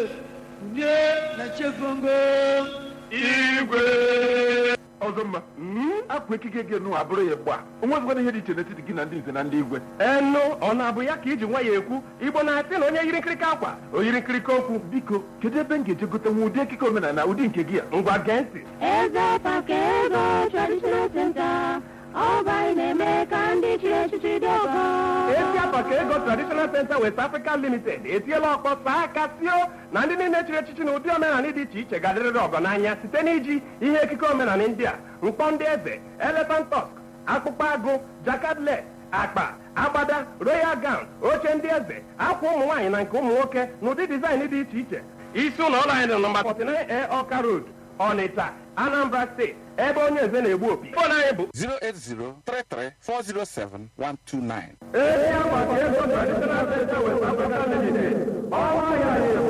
nye na chefongo igwe ọzọ mma akwa ekike gị nụ abụrụ ya gba onwezikwana ihe dị iche n'etiti gị na ndị nze na ndị igwe enu ọ na-abụ ya ka iji nwa ya ekwu igbo na-asị na onye yiri nkirika akwa o yiri nkirika okwu biko kedu ebe m ga-eje gote nwa ụdị ekike omenala ụdị nke gị a ngwa gee ntị Eze Pakego Traditional Center, Ọba na-eme ka ndị chiri echichi dị ọgọ. esi apa ka ego traditional center west africa limited etiela ọkpọ saa aka sio na ndị niile chịrị echichi na ụdị omenala dị iche iche ga-adịrịrị ọgọ n'anya site n'iji ihe ekike omenala ndị a mkpọ ndị eze elephant tusk akpụkpọ agụ jakadlet akpa agbada royal gown oche ndị eze akwa ụmụ nwaanyị na nke ụmụ nwoke na ụdị dizaịn dị iche iche isi ụlọ ọrụ anyị dị nọmba 49 ọka road ọnịcha anambra steeti ebe onye eze na-egbu opi fon anyị bụ 08033407129. ezi akwa ka ego traditional center west africa limited ọnwa ya